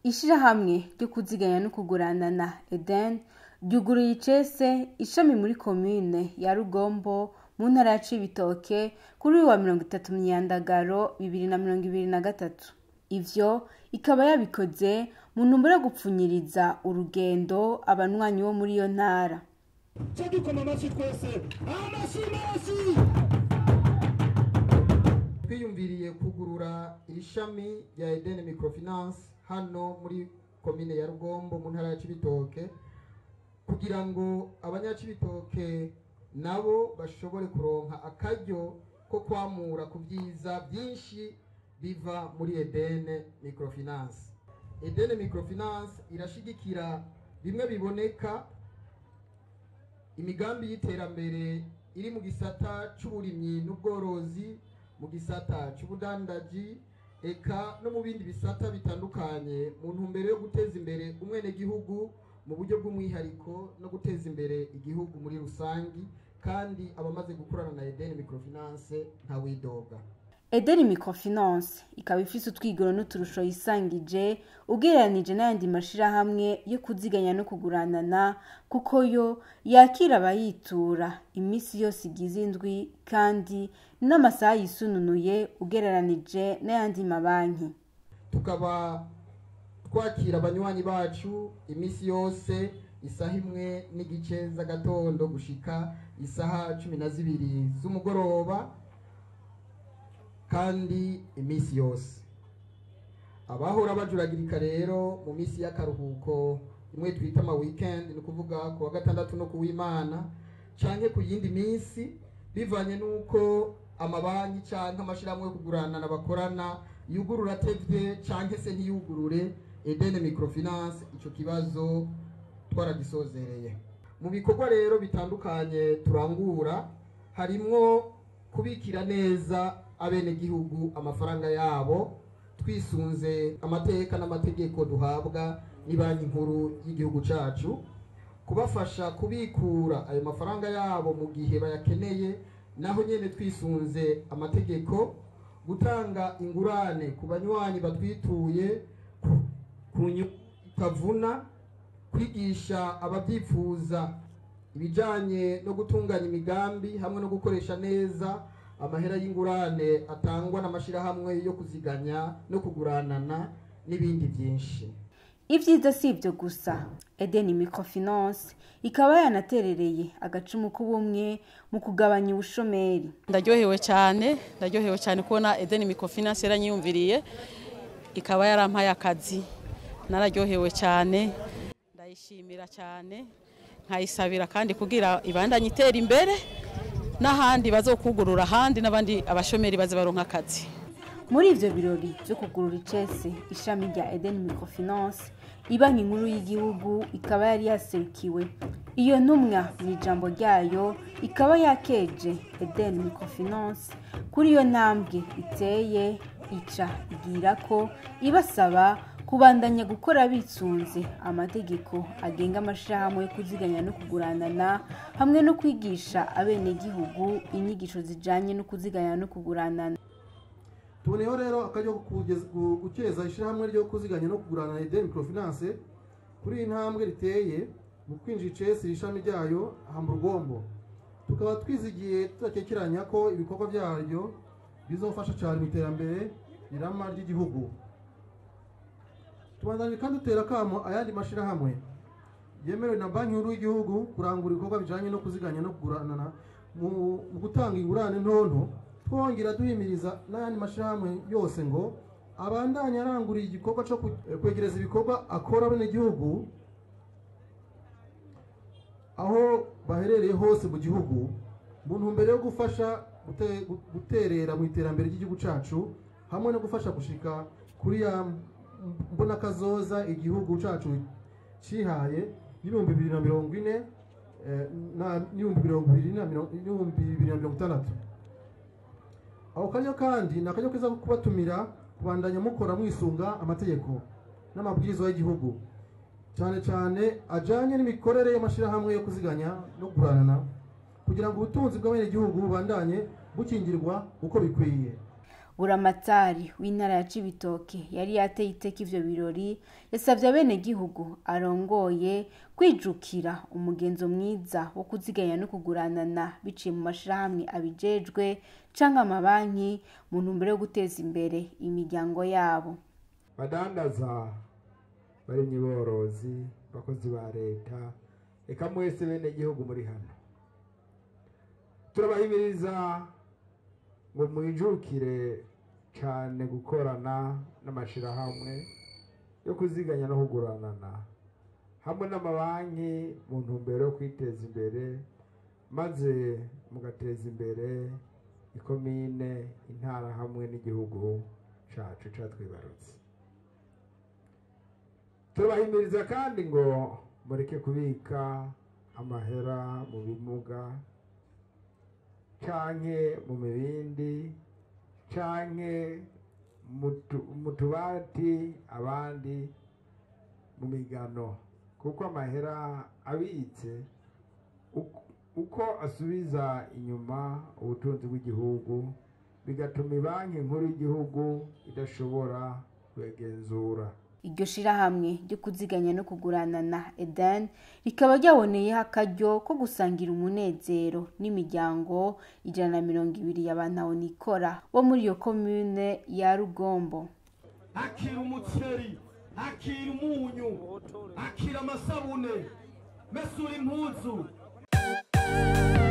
ishirahamwe ryo kuziganya no kuguranana eden ryuguruye icese ishami muri komine ya rugombo mu ntara ya cibitoke kuri uyu wa mirongo itatu myandagaro bibiri na mirongo ibiri na gatatu ivyo ikaba yabikoze mu ntumbero yo gupfunyiriza urugendo abanywanyi bo muri iyo ntara cyo dukoma amashyi twese amashyi menshi twiyumviriye kugurura iri shami rya Eden Microfinance hano muri komine ya Rugombo mu ntara ya Cibitoke kugira ngo abanyacibitoke nabo bashobore kuronka akaryo ko kwamura ku byiza byinshi biva muri Eden Microfinance Eden Microfinance irashigikira bimwe biboneka imigambi y'iterambere iri mu gisata c'uburimyi n'ubworozi mu gisata c'ubudandaji eka no mu bindi bisata bitandukanye mu ntumbero yo guteza imbere umwenegihugu mu buryo bw'umwihariko no guteza imbere igihugu muri rusangi kandi abamaze gukorana na Eden Microfinance ntawidoga edeni microfinance ikaba ifise utwigoro n'uturusho yisangije ugereranije n'ayandi mashirahamwe yo kuziganya no kuguranana kuko yo yakira abayitura iminsi yose igize indwi kandi n'amasaha yisununuye ugereranije n'ayandi mabanki tukaba twakira abanywanyi bacu iminsi yose isaha imwe n'igice z'agatondo gushika isaha cumi na zibiri z'umugoroba kandi iminsi yose abahora bajuragirika rero mu minsi y'akaruhuko imwe twita ama weekend ni ukuvuga ku wa gatandatu no ku w'imana canke ku yindi minsi bivanye n'uko amabanki canke amashirahamwe yo kuguranana bakorana yugurura atevye canke se ntiyugurure Eden Microfinance ico kibazo twaragisozereye mu bikorwa rero bitandukanye turangura harimwo kubikira neza abenegihugu amafaranga yabo twisunze amateka n'amategeko duhabwa ni banki nkuru y'igihugu cacu kubafasha kubikura ayo mafaranga yabo mu gihe bayakeneye naho nyene twisunze amategeko gutanga ingurane ku banywanyi batwituye ku- ku nyungu itavuna kwigisha ababyifuza ibijanye no gutunganya imigambi hamwe no gukoresha neza amahera y'ingurane atangwa n'amashirahamwe yo kuziganya no kuguranana n'ibindi byinshi ivyiza si ivyo gusa edeni microfinance ikaba yanaterereye agacumu k'ubumwe mu kugabanya ubushomeri ndaryohewe cyane ndaryohewe cyane kubona Eden Microfinance yaranyiyumviriye ikaba yarampaye akazi nararyohewe cyane ndayishimira cyane nkayisabira kandi kugira ibandanye itera imbere n'ahandi bazokugurura ahandi n'abandi abashomeri baze baronka akazi muri ivyo birori vyo kugurura icese ishami rya eden microfinance ibanki nkuru y'igihugu ikaba yari yaserukiwe iyo ntumwa mu ijambo ryayo ikaba yakeje eden microfinance kuri iyo ntambwe iteye ica igira ko ibasaba kubandanya gukora bisunze amategeko agenga amashirahamwe yo kuziganya no kuguranana hamwe no kwigisha abenegihugu inyigisho zijanye no kuziganya no kuguranana tuboneyeho rero akaryo ko kugeza- gu- gukeza ishyirahamwe ryo kuziganya no kugurana Eden Microfinance kuri iyi ntambwe riteye mu kwinjira icesi ishami ryayo aha mu rugombo tukaba twizigiye tudakekeranya ko ibikorwa byaryo bizofasha cyane mu iterambere rirama ry'igihugu tubandanye kandi dutera akamo ayandi mashyirahamwe yemerewe na banki nkuru y'igihugu kurangura ibikorwa bijyanye no kuziganya no kuguranana mu mu gutanga ingurane ntonto twongera duhimiriza n'ayandi mashyirahamwe yose ngo abandanye aranguriye igikorwa cyo ku- eh, kwegereza ibikorwa akora abenegihugu aho baherereye hose mu gihugu mu ntumbero yo gufasha gute- gu- guterera mu iterambere ry'igihugu cyacu hamwe no gufasha gushika kuri ya mbonakazoza igihugu cyacu cihaye y'ibihumbi bibiri na mirongo ine eh, na- n'ibihumbi mirongo ibiri na mirongo- n'ibihumbi bibiri na mirongo itandatu ako karyo kandi ni akaryo keza ko kubatumira kubandanya mukora mwisunga amategeko n'amabwiriza y'igihugu cyane cyane ajyanye n'imikorere y'amashyirahamwe yo kuziganya no kuguranana kugira ngo ubutunzi bw'abenegihugu bubandanye bukingirwa uko bikwiye buramatari w'intara ya cibitoke yari yateye iteka ivyo birori yasavye abenegihugu arongoye kwijukira umugenzo mwiza wo kuziganya no kuguranana biciye mu mashirahamwe abijejwe canke amabanki mu ntumbero yo guteza imbere imiryango yabo badandaza barimye borozi bakozi ba leta reka mwese bene gihugu muri hano turabahimiriza ngo mwijukire cyane gukorana n'amashirahamwe yo kuziganya no kuguranana hamwe n'amabanki mu ntumbero yo kwiteza imbere maze mugateza imbere ikomine intara hamwe n'igihugu cacu catwibarutse turabahimiriza kandi ngo mureke kubika amahera mu bimuga canke mu mibindi canke mu tu- mu tubati abandi mu migano kuko amahera abitse uko- uko asubiza inyuma ubutunzi bw'igihugu bigatuma banki nkuru y'igihugu idashobora kwegenzura iryo shirahamwe ryo kuziganya no kuguranana eden rikaba ryaboneyeho akaryo ko gusangira umunezero n'imiryango ijana na mirongo ibiri y'abantawonikora bo muri iyo komune ya rugombo akira umuceri akira umunyu akira amasabune mesura impuzu